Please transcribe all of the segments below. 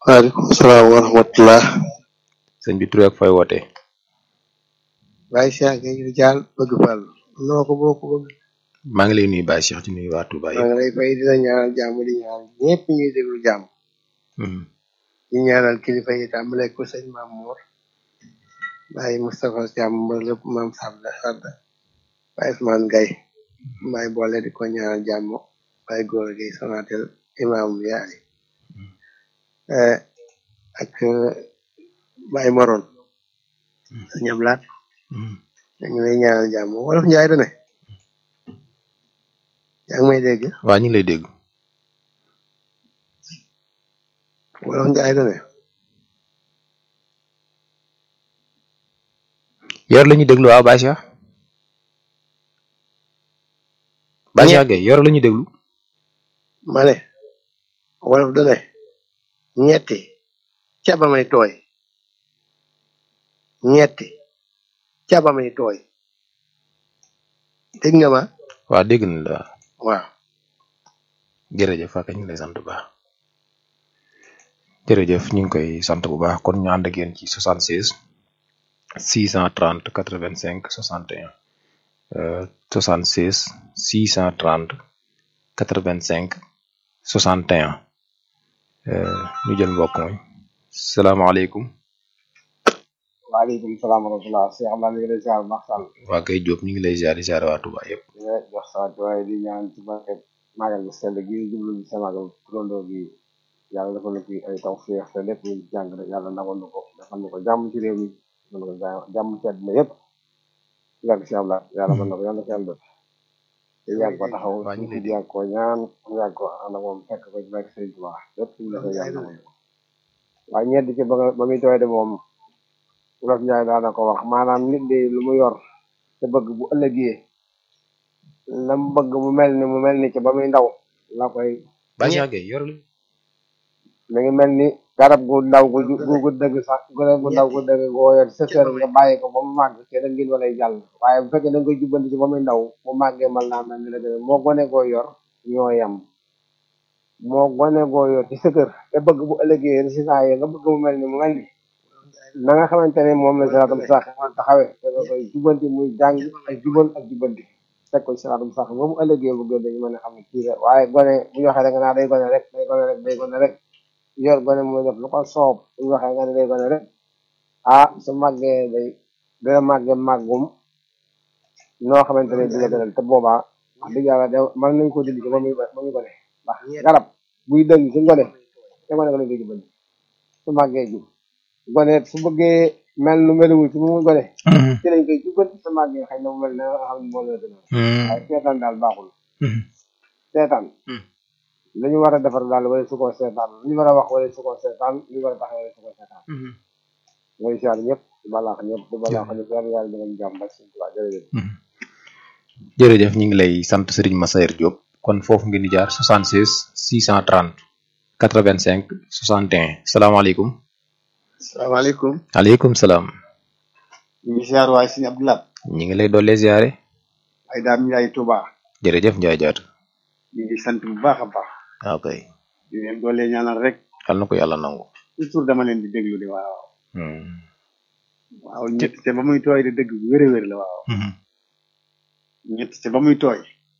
waaleykum salaam wa rahmatullah sëñ bi tur ak fooy wootee Baye Cheikh Gueye Dial bëgg Fall noo ko boo ko bëgg maa ngi lay nuyu Baye Cheikh di nuyu waa Touba maa yëpp ngi lay fay di la ñaanal jàmm di ñaanal ñëpp ñuy déglu jàmm Mhm. di ñaanal kilifa yi tàmbale ko sëñ Maam Moor Baye Moustapha Thiam ba lépp Maam Sabda Sadda Baye Ousmane Gaye Baye boole di ko ñaanal jàmm Baye Góor Gueye Sonatel Imam Yaay eh, ak eh, Baye Moron sëñ Ablaat Mhm. ñu ngi lay ñaanal jàmm wolof Njaay da ne yaa ngi may dégg waa ñu ngi lay dégg wolof Njaay da ne yor la ñuy déglu waaw Baye Cheikh Baye Cheikh Gueye yor la ñuy déglu ma ne wolof da ne ñetti caba may tooy ñetti caba may tooy dégg nga ma waa dégg na la waaw jërëjëf ak ñu ngi lay sant bu baax jërëjëf ñu ngi koy sant bu baax kon ñu ànd ak yéen ci 76 630 85 61 euh, 76 630 85 61 euh, ñu jël mbokk mooy salaamaaleykum waaleykum salaam wa rahmatulah Cheikh Abdoulaye mi ngi lay ziar bu baax Sall waa kay Diop ñu ngi lay ziar di ziar waa Touba yëpp di la jox sa waaye di ñaan ci barke magal bu sell gi ñu jublu ci sa magal turandoo gi yàlla defal na fi ay taw féex te lépp ñu jàng rek yàlla nangol na ko defal na ko jàmm ci réew mi defal na ko ja- jàmm ci àddina yëpp ci barke Cheikh Abdoulaye yàlla mën na ko yàlla ko yàlla def te yàgg ko taxaw waa ñu ngi lay di dégg yàgg ko ñaan mu yàgg ko ànd ak moom fekk ko ci barke Sëriñ Tuubaa lépp ñu defal yàlla nangol na ko waaye ñedd ci ba nga- ba muy tooy de moom Wolof Njaay daana ko wax maanaam nit de lu mu yor te bëgg bu ëllëgee la mu bëgg mu mel ni mu mel ni ci ba muy ndaw la koy Baye Cheikh Gueye yor la mi ngi mel ni garab gu ndaw gu ju- gu gu dëgg sax garab gu ndaw gu dëgg goo yor sa kër nga bàyyi ko ba mu màgg te da ngeen walay jàll waaye bu fekkee da nga koy jubbanti ci ba muy ndaw bu màggee mal naa mel ni la gën a moo gone goo yor ñoo yem moo gone goo yor ci sa kër te bëgg bu ëllëgee résultat yi nga bëgg mu mel ni mu mel ni na nga xamante ne moom la siraatum sax taxawee da nga koy jubbanti muy jàng ak jubal ak jubbanti teg ko ci siraatum sax ba mu ëllëgee bu gën dañu mën a xam ne kii la waaye gone bu ñu waxee da nga naa day gone rek day gone rek day gone rek yor gone muy def lu ko soob bu ñu waxee nga ne day gone rek ah su màggee day dina màggee màggum noo xamante ne dina gënal te boobaa wax dëgg yàlla de mën nañ ko dindi ci ba muy ba muy gone ndax garab buy dëng ci ngone te gone ko lañ koy jubbanti su màggee jub gone su bëggee mel nu meluwul ci mu gone ci lañ koy jubbanti su màggee xëy na mu mel ne nga xam ne moo la gënal waaye seetaan daal baaxul seetaan lu ñu war a defar daal wala su ko seetaan lu ñu war a wax wala su ko seetaan lu ñu war a tax wala su ko seetaan mooy siyaar ñëpp di balaax ñëpp di balaax ñëpp yàlla yàlla dinañ jàmm ba suñu tubaab jërëjëf jërëjëf ñu ngi lay sant Serigne Massayer Diop kon foofu ngeen di jaar 76 630 85 61 salaamaaleykum salaamaaleykum aleykum salaam ñu ngi siyaar waaye suñu Abdoulaye ñi ngi lay doole ziare ay daam Njaay Tuuba jërëjëf Ndiaye Diatta ñu ngi sant bu baax a baax waaw kay di leen doole ñaanal rek xal na ko yàlla nangu toujours dama leen di déglu di waaw Hmm. waaw ñett te ba muy tooy de dëgg bu wér a wér la waaw Mhm. ñett te ba muy tooy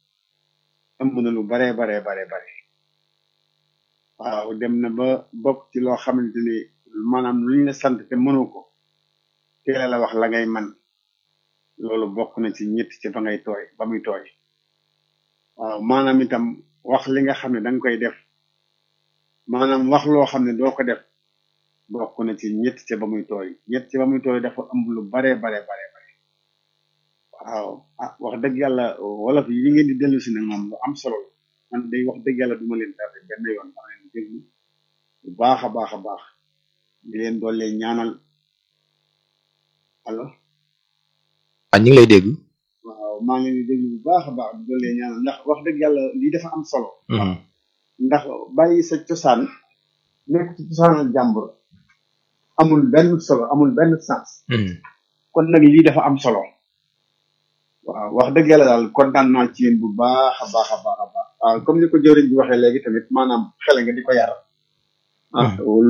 ëmb na lu baree baree baree bare waaw dem na ba bokk ci loo xamante ni maanaam lu ñu la sant te mënoo ko teel a la wax la ngay man loolu bokk na ci ñett ci ba ngay tooy ba muy tooy waaw maanaam itam wax li nga xam ne da nga koy def maanaam wax loo xam ne doo ko def bokk na ci ñett ci ba muy tooy ñett ci ba muy tooy dafa ëmb lu baree baree bare bare waaw ah wax dëgg yàlla wolof yi ngeen di dellu si nag moom lu am solo la man day wax dëgg yàlla duma leen tardé benn yoon dama leen déglu bu baax a baax a baax di leen doole ñaanal allo ah ñu ngi lay dégg waaw maa ngi leen di déglu bu baax a baax di doole ñaanal ndax wax dëgg yàlla lii dafa am solo Mhm. ndax bàyyi sa cosaan nekk ci cosaanal jàmbur amul benn solo amul benn sens Mhm. kon nag lii dafa am solo waaw wax dëgg yàlla daal kontaan naa ci yéen bu baax a baax a baax a baax waaw comme ni ko jëwriñ bi waxee léegi tamit maanaam xele nga di ko yar ah